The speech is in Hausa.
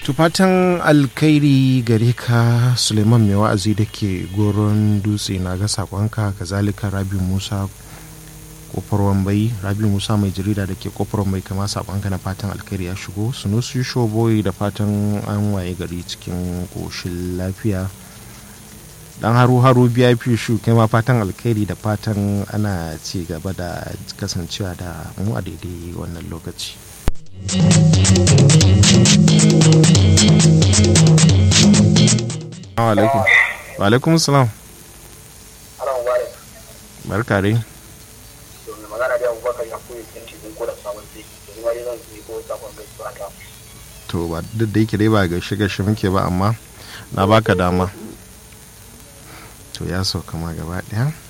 tufatan alkhairi gare ka suleiman mai wa'azi da ke goron dutse na ga sakonka kazalika rabi musa kofar wambai rabi musa mai jarida da ke kofar wambai kama sakonka na fatan alkhairi ya shigo sunusu shoboyi da fatan an waye gari cikin koshin lafiya dan haru haru biya fi shu kai ma fatan alkhairi da fatan ana ci gaba da kasancewa da mu a daidai wannan lokaci alaikum wa alaikum salam barka dai magana da abubakar ya koyi cikin cikin ko da samun sai yanzu ma zan yi ko sakon gaisuwa ta to ba duk da yake dai ba gaishe gaishe muke ba amma na baka dama to ya sauka ma gaba daya